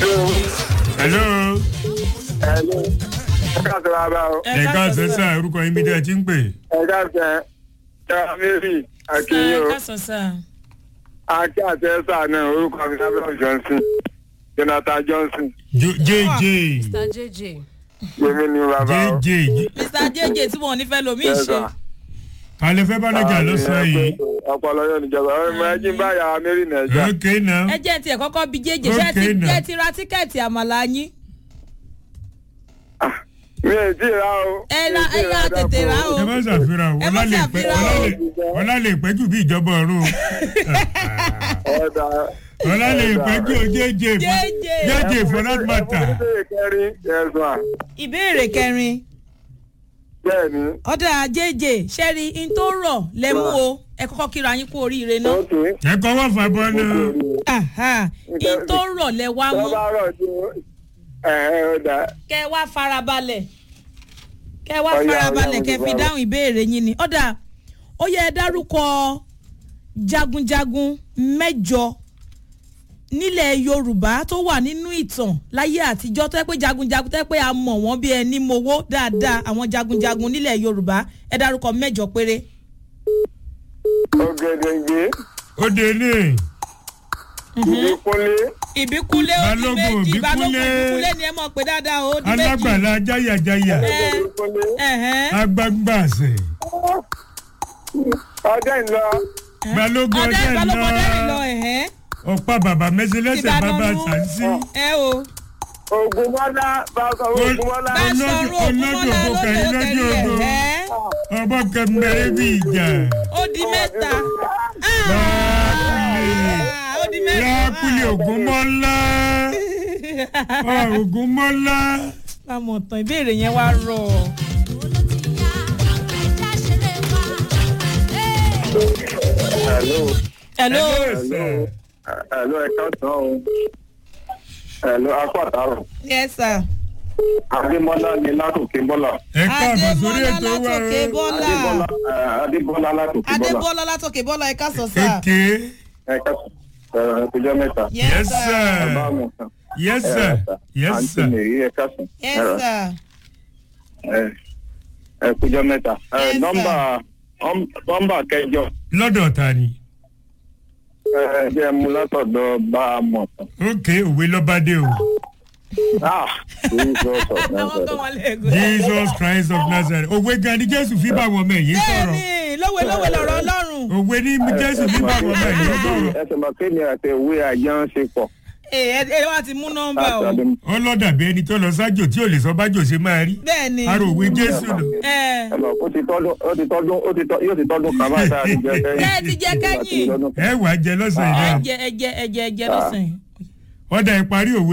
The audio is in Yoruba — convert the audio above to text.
hello. Hello. Ẹ káàsì bàbá o. ẹ̀ka sẹ́sà orúkọ yín bí dẹ́ ẹ ti ń pè. Ẹ káàsì ẹ̀ ẹ̀ Mary Akinyo. ẹ káàsán sá. Akí àti Ẹ́sà náà orúkọ mi Samuel Johnson. Jonathan Johnson. Jo- jj mr jj. Yèmí ni bàbá o. jj mr jj tí wọn ò ní fẹ́ lomi Yes, ṣe. sir. alẹ́ fẹ́ bánájà lọ́sàn-án yìí. Ọpọlọ yóò níjọba. Ọmọ ẹjí ń bá yàrá Mary Nàìjà. ok now. ẹ jẹ́ tiẹ̀ kọ́kọ́ bí jj ṣé ẹ ti Okay, now. ẹ ti ra tíkẹ́ẹ̀tì àmàlà yín. Mi ò tí ì ra o. ẹ ra Mi ò tí ẹ ì ra tètè ra o. ẹ má ṣàfihàn o Ẹ má ọlá lè pẹ́ ṣàfihàn o. ọlá lè- ọlá lè pẹ́ jù bí ìjọba ọ̀run o. Ọ̀dà. ọlá lè pẹ́ jù o jj JJ. jj for that matter. Ẹ fún mi kẹrin. Yes ma. ìbéèrè kẹrin Bẹ́ẹ̀ni. ọ̀dà jj ṣẹ́rí in tó rọ̀ lẹ́mú o ẹ kọ́kọ́ kíra yín kú oríire náà. Ok. ẹ kọ́ wọ́n fà bọ́ náà. Aha, in tó rọ̀ lẹ wá mú Tọ́ba rọ̀ ju ẹ̀ ẹ̀ ọ̀dà. kẹ wá farabalẹ̀ kẹ wá Ọya, farabalẹ̀ ọya, kẹ fi ọya. dáhùn ìbéèrè yín ni ọ̀dà ó yẹ ẹ dárúkọ jagunjagun mẹ́jọ nílẹ̀ yorùbá tó wà nínú ìtàn láyé àtijọ́ tó yẹ pé jagunjagun tó yẹ pé a mọ̀ wọ́n bí ẹni mowó dáadáa àwọn jagunjagun nílẹ̀ yorùbá ẹ dárúkọ mẹ́jọ péré. Ògèdèǹgbé. ó dé ní. Ìbíkúnlé. ìbíkúlé ó di Balógun, méjì balógun Ìbíkúnlé. ìbíkúlé ni ẹ mọ̀ pé dáadáa ó di méjì. alágbàlá jáyàjáyà Ẹ, Ìbíkúnlé. ẹ̀hẹ́n. agbágbàsẹ Ọjọ́ ìlọ. balógun ọdẹ ọdẹ balógun ọdẹ rìn lọ ńlá ẹ̀hẹ́n. ọ̀pá bàbá mẹ́sẹ̀lẹ́sẹ̀ Ìbàdàn bàbá nù. sàǹsì ẹ o. Ògùnmọ́lá. Bákan Ògùnmọ́lá. bá Olójú- sọ̀rọ̀ olójú ògúnmọ́lá ògbó kan, olójú olójú òkèèrè ògbó. ẹ̀ ọmọ kẹmẹrẹ bí ìjà ó di mẹ́ta láàkúlẹ̀ Ah, ó di mẹ́ta láàkúlẹ̀ ògúnmọ́lá Ah, ògúnmọ́lá àmọ̀ tán ìbéèrè yẹn wá rọ̀ Hello. hello Hello. Hello ẹ̀ka sàn o. Hello akọ àtàrọ̀. yes sir Adémọ́lá ni látòkè bọ́lá. ẹ káàbọ̀ sórí adébọ́lá ètò wa látòkè o bọ́lá Adébọ́lá eh, Adébọ́lá látòkè bọ́lá. adébọ́lá látòkè bọ́lá ẹ̀ka sọ sá kéèké Ẹ̀ka sàn ẹ̀kújọ́ mẹ́ta. yes sir Bàbá mi sàn. yes sir yes Àǹtí sir mi rí ẹ̀ka sàn. yes sir Ẹ̀kújọ́ mẹ́ta. Eh, Yes, sir. Nọ́mbà nọ́mbà kẹjọ. lọ́dọ̀ ta ni Ẹ jẹ́ mu látọ̀dọ̀ bá a mọ̀ tán. ok òwe lọ́bàdé o Ah! Jesus of àwọn kan Nazareth. wọn lè gò jesus christ of nazareth òwe gan ni jésù fi bá wọn ọmọ ẹ̀yìn sọ̀rọ̀ bẹ́ẹ̀ni lówe lówe lọ́rọ̀ ọlọ́run òwe ní jésù fi bá wọn ọmọ ẹ̀yìn sọ̀rọ̀ Ẹsẹ̀ mọ̀ kémi àti ìwé àjọ ń ṣe pọ̀. ẹ ẹ wá ti mú nọ́mbà o Àtàdé- ọlọ́dàbí ẹni tó lọ sájò tí ò lè sọ bájò ṣe máa rí bẹ́ẹ̀ni ara òwe jésù lò ẹ ẹ mọ̀, ó ti tọ́dún ó ti tọ́dún ó ti tọ́ yóò ti tọ́dún kan báyìí tá a ti jẹ kẹ́yìn. Ẹ ti jẹ kẹ́yìn. Àti lọ́dún kan. ẹ wà á jẹ lọ́sàn-án ẹ náà jẹ ẹ jẹ ẹ jẹ ẹ jẹ lọ́sàn yìí. ọ̀dà ìparí òwe